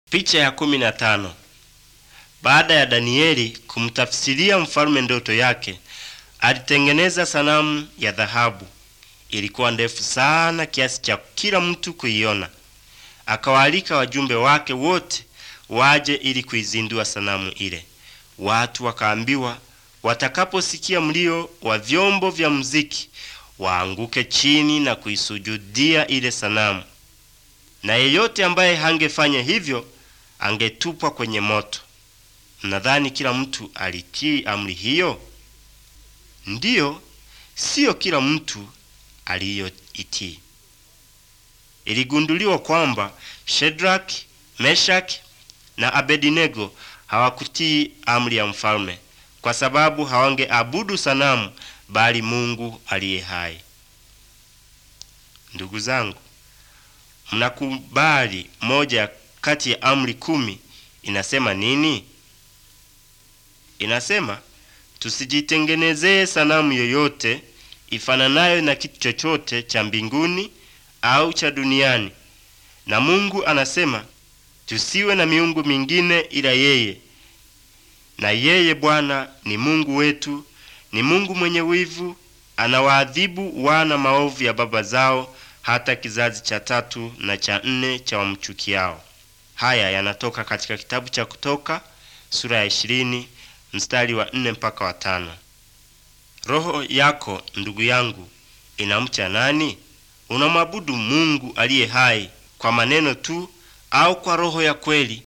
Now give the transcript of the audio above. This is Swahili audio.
Picha ya kumi na tano. Baada ya Danieli kumtafsiria mfalme ndoto yake, alitengeneza sanamu ya dhahabu. Ilikuwa ndefu sana kiasi cha kila mtu kuiona. Akawaalika wajumbe wake wote waje ili kuizindua sanamu ile. Watu wakaambiwa watakaposikia mlio wa vyombo vya muziki waanguke chini na kuisujudia ile sanamu, na yeyote ambaye hangefanya hivyo angetupwa kwenye moto. Nadhani kila mtu alitii amri hiyo? Ndiyo, siyo kila mtu aliyoitii. Iligunduliwa kwamba Shedraki, Meshaki na Abednego hawakutii amri ya mfalme kwa sababu hawangeabudu sanamu bali Mungu aliye hai. Ndugu zangu, mnakubali moja kati ya amri kumi inasema nini? Inasema tusijitengenezee sanamu yoyote ifananayo na kitu chochote cha mbinguni au cha duniani, na Mungu anasema tusiwe na miungu mingine ila yeye. Na yeye Bwana ni Mungu wetu, ni Mungu mwenye wivu, anawaadhibu wana maovu ya baba zao hata kizazi cha tatu na cha nne cha wamchukiao. Haya yanatoka katika kitabu cha Kutoka sura ya ishirini mstari wa nne mpaka wa tano. Roho yako ndugu yangu inamcha nani? Unamwabudu Mungu aliye hai kwa maneno tu au kwa roho ya kweli?